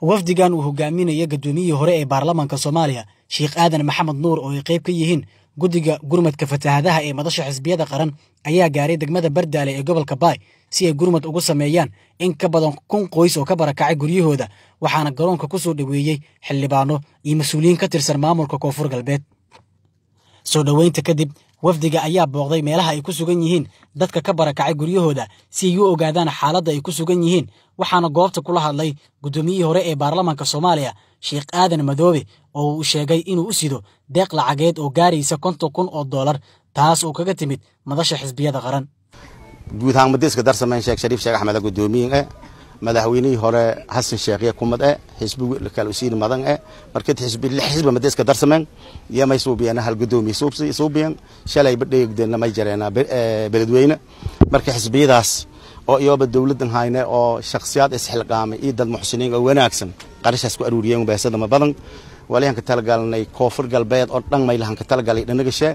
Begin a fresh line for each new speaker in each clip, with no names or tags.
wafdigan uu hogaaminaya gudoomiyihii hore ee baarlamaanka soomaaliya sheekh aadan maxamed nuur oo ay qayb ka yihiin guddiga gurmadka fatahaadaha ee madasha xisbiyada qaran ayaa gaaray degmada bardaale ee gobolka baay si ay gurmad ugu sameeyaan in ka badan kun qoys oo ka barakacay guryahooda waxaana garoonka ku soo dhoweeyey xildhibaano iyo mas-uuliyiin ka tirsan maamulka koonfur galbeed soo dhoweynta kadib wafdiga ayaa booqday meelaha ay ku sugan yihiin dadka ka barakacay guryahooda si ay u ogaadaan xaaladda ay ku sugan yihiin waxaana goobta kula hadlay guddoomiyihii hore ee baarlamaanka soomaaliya sheekh aadan madoobe oo uu sheegay inuu u sido deeq lacageed oo gaaraysa konton kun oo dollar taas oo kaga timid madasha xisbiyada qaran
guud ahaan madiiska darsameyn sheekh shariif sheekh axmed gudoomiyin eh madaxweynihii hore xasan sheekhiye kumad eh xisbi kale usiin madan eh markii xisbi lix xisbi madiiska darsameyn yamay suubiyana hal gudoomiye suubiyan shalay badheegdeena may jareena beledweyne marka xisbiyadaas oo iyoba dowladan hayne oo shakhsiyaad isxilqaamay iyo dad muxsiniin oo wanaagsan qarashaas ku aruuriyeen beesada ma badan walihan ka talagalnay koonfur galbeed oo dhan maylahan ka talagalay dhanagashe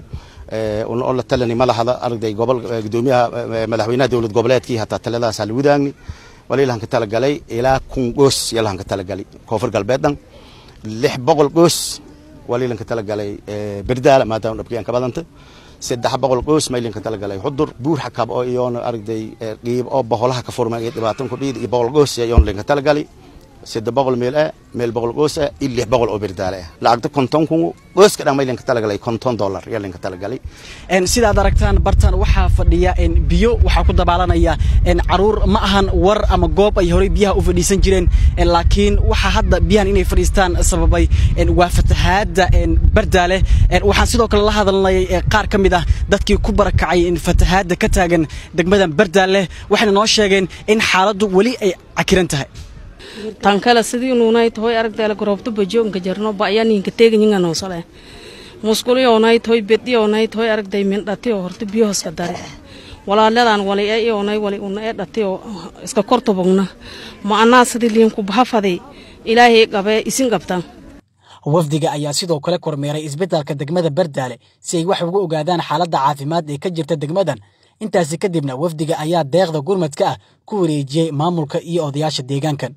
oo la talani madaxda arday gobol gudoomiyaha madaxweynaha dowlad goboleedkii hataa taladaas hal wadaagni walilahan ka talagalay ilaa kun goos yalahan ka talagalay koonfur galbeed dhan lix boqol goos walilan ka talagalay berdaala maadaama dhabkiyaan ka badanta saddex boqol qoys maylin ka talagalay xudur buur xakab oo iyoona aragday qiib oo boholaha ka furmay iyo dhibaatan ku dhiid iyo boqol qoys iyoona linka talagalay saddex boqol meel ah meel boqol qoys ah iyo lix boqol oo berdaale ah lacagta konton kun qoyska dhan maylin ka talagalay konton dollar yaa linka talagalay
sidaad aragtaan bartan waxaa fadhiya biyo waxaa ku dabaalanaya caruur ma ahan war ama goob ay horey biyaha u fadhiisan jireen laakiin waxaa hadda biyahan inay fadhiistaan sababay waa fatahaada bardaale waxaan sidoo kale la hadalnay qaar ka mid ah dadkii ku barakacay fatahaada ka taagan degmadan bardaale waxayna noo sheegeen in xaaladdu weli ay cakiran tahay
tan kale sidii nuunay tahoy aragtayla gorobto bajoonka jarno ba'yaninka teeganyinga noosale musquliyonay tahoy bediyonay tahoy aragtay mindhati oo horta biyo hoska dare walaaladan wali e iyonay wali una e dhati oo iska kortobogna ma anaa sidii liinku bahafaday ilaahay qabee isin qabtan
wafdiga ayaa sidoo kale kormeeray isbitaalka degmada bardaale si ay wax uga ogaadaan xaaladda caafimaad ee ka jirta degmadan intaasi kadibna wafdiga ayaa deeqda gurmadka ah ku wareejiyey maamulka iyo odayaasha deegaankan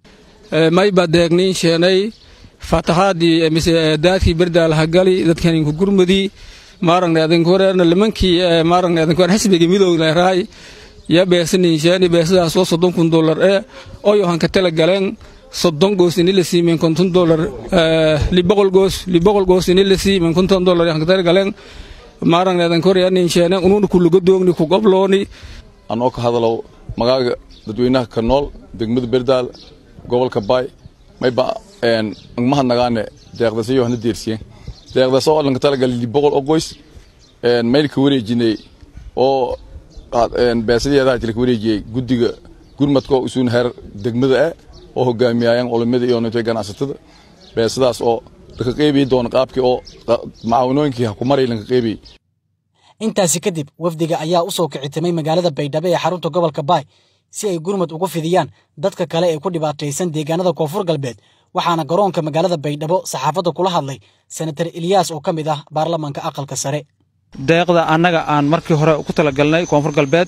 mayba deegniin sheenay fatahaadii mise daadkii berdaalaha gali dadkaninku gurmudii maaragna adinku horeerna limankii maaragna adinku hore xisbiga midowna raay ya beesaniin sheeni beesadaas oo soddon kun dollar ee oyo hanka tala galeen soddon goos ini la siimeen konton dollar liboqol goos liboqol goos ini la siimeen konton dollar hanka tala galeen maaragna adinku horeernin sheene unuuna kuluga doogni ku goblooni
anoo ka hadalow magaaga dadweynaha ka nool degmada berdaal gobolka baay mayba ngmahadnagaane deeqdasiyo hana deersiyen deeqdaas oo lanka talagalay li boqol oo qoys maylka wareejinay oo beesadiyadaa jilka wareejiyey guddiga gurmadka oo isuun heer degmada ah oo hogaamiyayaan culimada iyo nintay ganacsatada beesadaas oo laka qeybiyi doona qaabkii oo macaawinooyinkii ha ku maray lanka qeybiyey
intaasi kadib wafdiga ayaa u soo kicitimay magaalada baydhabo ee xarunta gobolka baay si ay gurmad ugu fidiyaan dadka kale ee ku dhibaataysan deegaanada koonfur galbeed waxaana garoonka magaalada baydhabo saxaafadda kula hadlay senatar ilyaas oo ka mid ah baarlamaanka aqalka sare
deeqda annaga aan markii hore ku talagalnay koonfur galbeed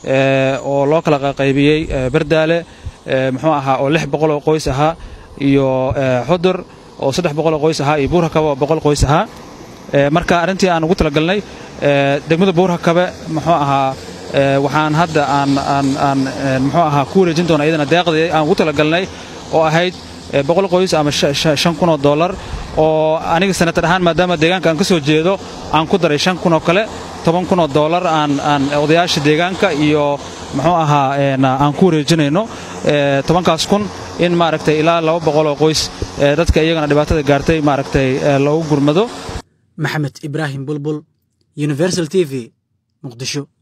oo loo kala qaybiyey berdaale muxuu ahaa oo lix boqol oo qoys ahaa iyo xudur oo saddex boqol oo qoys ahaa iyo buurhakabe oo boqol qoys ahaa marka arrintii aan ugu talagalnay degmada buurhakabe muxuu ahaa waxaan hadda aan aan aan muxuu ahaa ku wareejin doona iyadana deeqdii aan ugu talagalnay oo ahayd boqol qoys ama shan kun oo dollar oo aniga sanatar ahaan maadaama deegaanka aan ka soo jeedo aan ku daray shan kun oo kale toban kun oo dollar aan aan odayaasha deegaanka iyo muxuu ahaa aan ku wareejinayno tobankaas kun in maaragtay ilaa laba boqol oo qoys dadka iyagana dhibaatada gaartay maaragtay loogu gurmado
maxamed ibraahim bulbul universal t v muqdisho